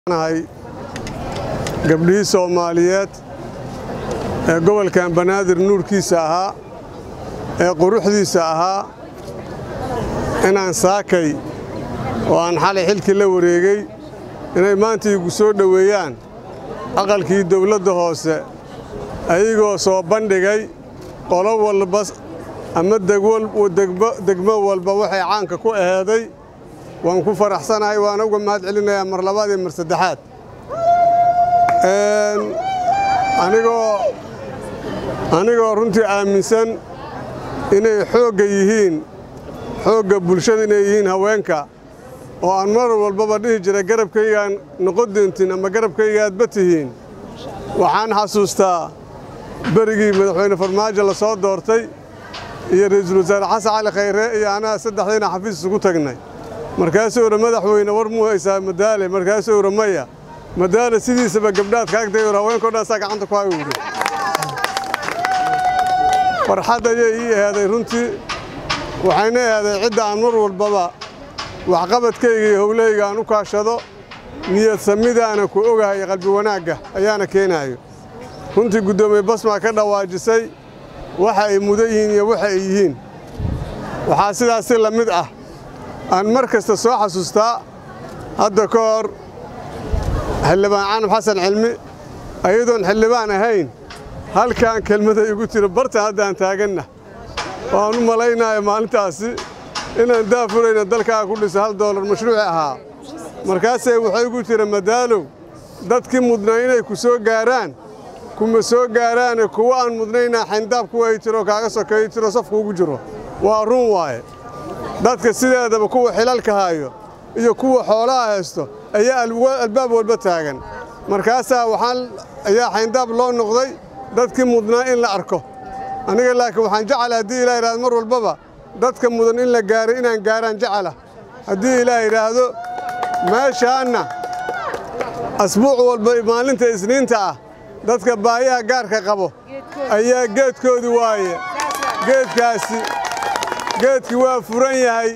nahay gabdhihii soomaaliyeed ee gobolkan banaadir nuurkiisa ahaa ee quruxdiisa ahaa inaan saakay oo aan xalay xilkii la wareegay inay maanta igu soo dhoweeyaan aqalkii dawladda hoose ayagoo soo bandhigay qolo walba ama degmo walba waxay caanka ku aheeday waan ku faraxsanahay waana uga mahad celinayaa mar labaad iyo mar saddexaad anigoo runtii aaminsan inay xoogga yihiin xoogga bulshada inay yihiin haweenka oo aan mar walbaba dhihi jiray garabkaygaan noqon doontiin ama garabkaygaadba tihiin waxaan xasuustaa berigii madaxweyne farmaajo la soo doortay iyo ra'iisul wasaare xasan cali khayre iyo anaa saddexdayna xafiis isugu tagnay markaasuu ura madaxweyne war muu haysaa madaale markaasuu ura maya madaale sidiisaba gabdhaad kaagtay ur haweenkao dhan saa gacanta ku hayo uri farxad ayay ii ahaaday runtii waxayna ahaaday cidda aan mar walbaba waxqabadkayga iyo howlahayga aan u kaashado niyad samidaana ku ogahay qalbi wanaagga ayaana keenaayo runtii guddoomiye basmaa ka dhawaajisay waxa ay mudan yihiin iyo waxa ay yihiin waxaa sidaas si la mid ah aan mar kasta soo xasuustaa hadda ka hor xildhibaan canab xasan cilmi ayadoon xildhibaan ahayn halkaan kelmada igu tiro bartan haddaan taaganna waan u malaynaya maalintaasi inaan daafurayna dalkaa ku dhisa hal doolar mashruuci ahaa markaasay waxay igu tiri madaalow dadkii mudnaa inay ku soo gaaraan kuma soo gaaraane kuwa aan mudnaynaa xayndaab kuwa ay tiro kaaga sokeeyo tiro safku ugu jiro waa run waaye dadka sideedaba kuwa xilalka haayo iyo kuwa xoolaha haysto ayaa albaab walba taagan markaasaa waxaan ayaa xayndaab loo noqday dadkii mudnaa in la arko aniga laakiin waxaan jecela haddii ilaah yidhahdo mar walbaba dadka mudan in la gaaro inaan gaaraan jecela haddii ilaah yidhaahdo meeshaanna asbuuc walba maalinta isniinta ah dadka baayaha gaarka qabo ayaa geedkoodii waaye geedkaasi geedkii waa furan yahay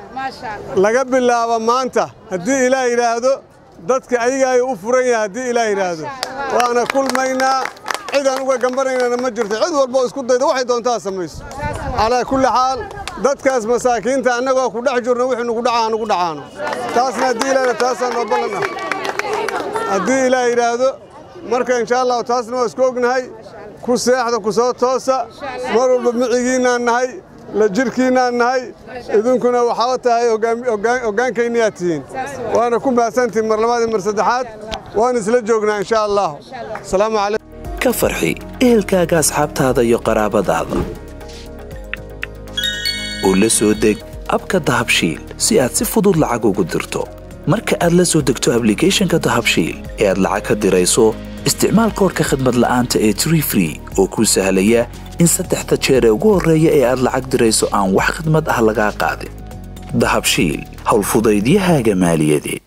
laga bilaabo maanta haddii ilaah yidhaahdo dadka ayagaay u furan yahay haddii ilaah yidhaahdo waana kulmaynaa cidaan uga gambanaynana ma jirto cid walba oo isku dayda waxay doontaa samayso calaa kulli xaal dadkaas masaakiinta annagoo ku dhex jirno wixii nugu dhacaa nugu dhacaano taasna haddii ilaah taasaan noo ballan ah haddii ilaah yidhaahdo marka insha allahu taasna waa isku ognahay ku seexda ku soo toosa mar walba micigiinnaan nahay la jirhkiinnaan nahay idinkuna waxaa tahay hoggaankaynniyaad tihiin waana ku mahadsantihin mar labaad iyo mar saddexaad waan isla joognaa insha allah asalaamu calaykum ka farxi ehelkaaga asxaabtaada iyo qaraabadaada oo la soo deg abka dahabshiil si aad si fudud lacag ugu dirto marka aad la soo degto ablicathonka dahabshiil ee aad lacag ka dirayso isticmaal koorka khadmad la'aanta ee tree free oo kuu sahlaya in saddexda jeer ee ugu horreeya ee aad lacag dirayso aan wax khidmad ah lagaa qaadin dahabshiil howlfudaydiyahaaga maaliyadeed